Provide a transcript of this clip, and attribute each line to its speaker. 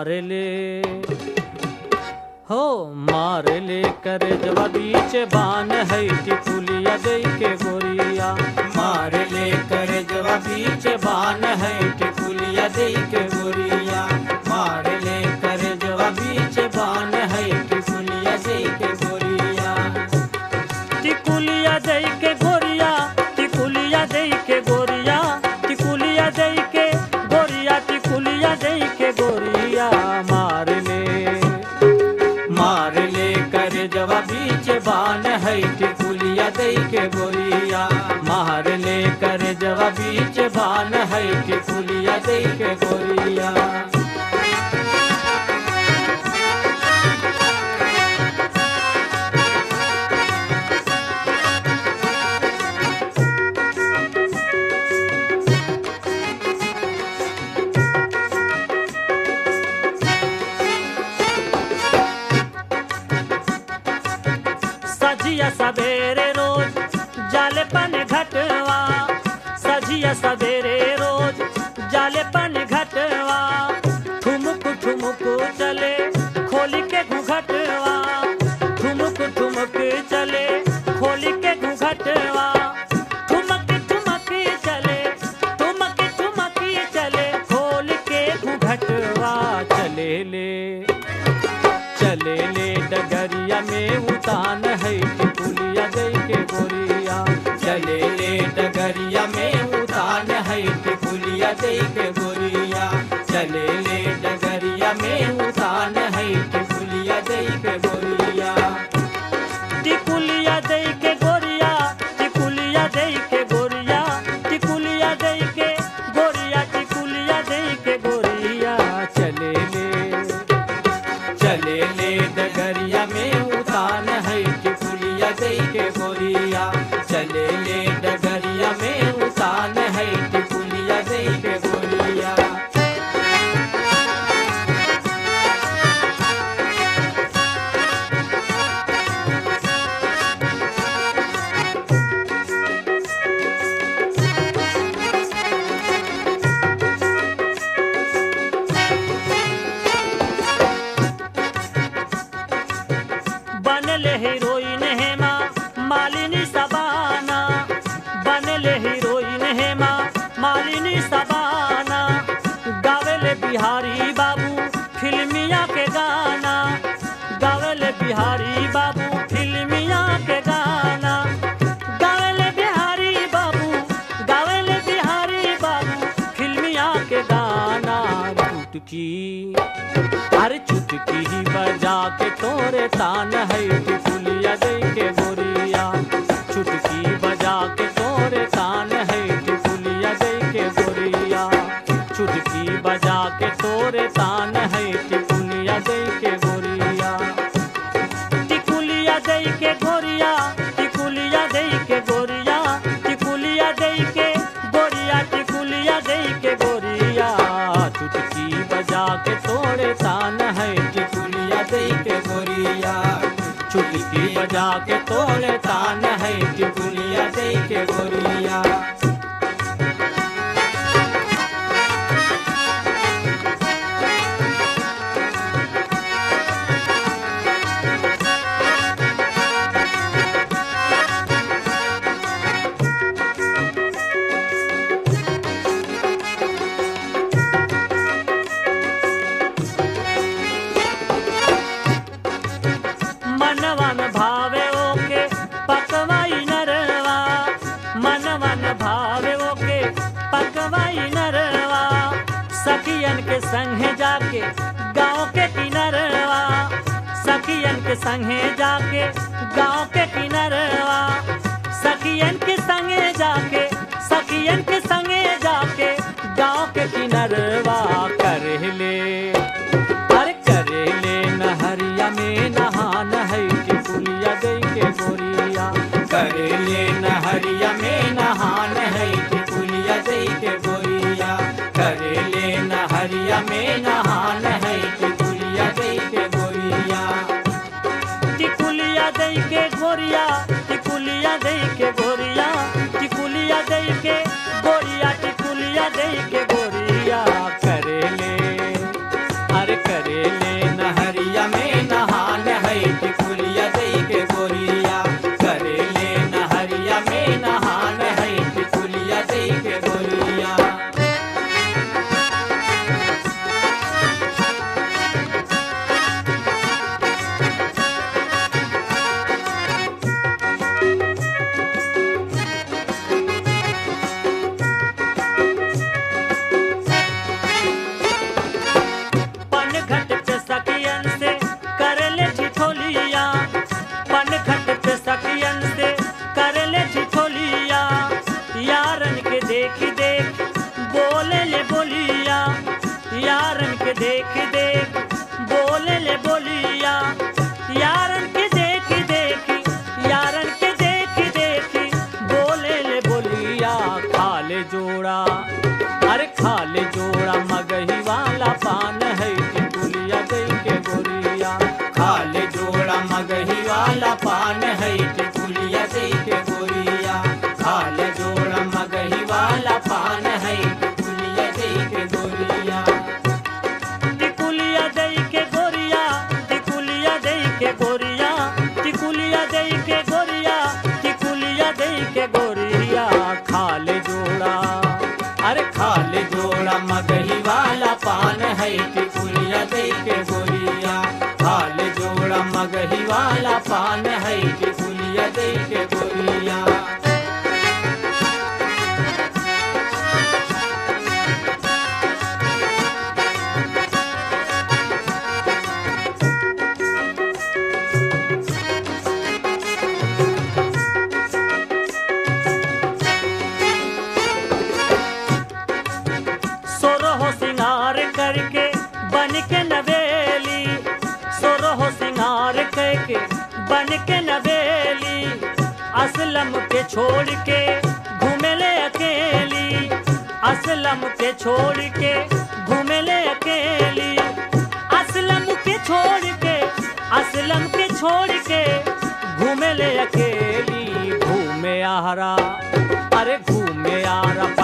Speaker 1: मार ले हो मार ले कर जवा बीच बान है टिकुलिया दे के गोरिया
Speaker 2: मार ले कर जवा बीच बान है टिकुलिया दे के गोरिया मार ले कर जवा बीच बान है टिकुलिया दे के गोरिया
Speaker 1: टिकुलिया दे के गोरिया टिकुलिया दे के गोरिया टिकुलिया दे के गोरिया टिकुलिया दे के गोरिया मार ले
Speaker 2: मार ले कर जवा बीच बान है टिकुलिया दे के गोरिया मार ले कर जवा बीच बान है टिकुलिया दे के गोरिया
Speaker 1: सजिया सवेरे रोज जाले पन घटवा सजिया सवेरे रोज जाले पन घटवा ठुमुक ठुमुक चले खोल के घुघटवा ठुमुक ठुमुक चले खोल के घुघटवा ठुमक ठुमक चले ठुमक ठुमक चले खोल के घुघटवा चले ले चले ले डगरिया में उतान है टिकुलिया दे के गोरिया
Speaker 2: चले ले डगरिया में उतान है टिकुलिया दे के गोरिया चले ले डगरिया में उतान है टिकुलिया दे के गोरिया
Speaker 1: टिकुलिया दे के गोरिया टिकुलिया दे के गोरिया टिकुलिया दे के गोरिया टिकुलिया दे के गोरिया चले ले
Speaker 2: चले ले डगरिया में उतान है टिकुलिया दे के गोरिया चले ले डगरिया में उतान है टिकुलिया दे के गोरिया
Speaker 1: बनले हीरोइन हेमा मालिनी सबाना बनले हीरोइन हेमा मालिनी सबाना गावेले बिहारी बाबू फिल्मिया के गाना गावेले बिहारी बाबू फिल्मिया के गाना गावेले बिहारी बाबू गावेले बिहारी बाबू फिल्मिया के गाना चुटकी अरे चुटकी ही बजा के तोरे तान है टिकुलिया दे के गोरिया चुटकी बजा के तोरे तान है टिकुलिया दे के गोरिया चुटकी बजा के तोरे तान है टिकुलिया दे के गोरिया टिकुलिया दे के गोरिया टिकुलिया दे के गोरिया टिकुलिया दे के गोरिया टिकुलिया दे के गोरिया चुटकी बजा के तोड़े तान है
Speaker 2: टिकुलिया दे के गोरिया
Speaker 1: चुटकी बजा के तोड़े तान है
Speaker 2: टिकुलिया दे के गोरिया
Speaker 1: मनवन भावे ओके पकवाई नरवा मनवन भावे ओके पकवाई नरवा सखियन के संगे जाके गांव के किनरवा सखियन के संगे जाके गांव के किनरवा सखियन के संगे जाके सखियन के संगे जाके गांव के किनरवा कर ले अरे करे ले नहरिया में नहान है टिकुलिया दे के गोरिया
Speaker 2: करे ले नहरिया में नहान है टिकुलिया दे के गोरिया करे ले नहरिया में नहान है टिकुलिया दे के गोरिया
Speaker 1: टिकुलिया दे के गोरिया टिकुलिया दे के गोरिया टिकुलिया दे के गोरिया टिकुलिया दे के गोरिया करे ले अरे करे सखियन से कर ले ठिठोलिया यारन के देख देख बोले ले बोलिया यारन के देख देख बोले ले बोलिया यारन के देख देख यारन के देख देख बोले ले बोलिया खाले जोड़ा अरे खाले जोड़ा मगही वाला पान है टिकुलिया दे के गोरिया
Speaker 2: खाले जोड़ा मगही वाला पान है टिकुलिया दे के गोरिया खाले जोड़ा मगही वाला पान है टिकुलिया दे के गोरिया
Speaker 1: टिकुलिया दे के गोरिया टिकुलिया दे के गोरिया टिकुलिया दे के गोरिया टिकुलिया दे के गोरिया खाले जोड़ा
Speaker 2: अरे खाले जोड़ा मगही वाला पान है टिकुलिया दे के गोरिया खाले जोड़ा मगही वाला पान है टिकुलिया दे के गोरिया
Speaker 1: सोरहो सिंगार करके बन के नवेली सोरहो सिंगार करके बन के नवेली असलम के छोड़ के घूमेले अकेली असलम के छोड़ के घूमेले अकेली असलम के छोड़ के असलम के छोड़ के घूमेले अकेली घूमे आरा अरे घूमे आरा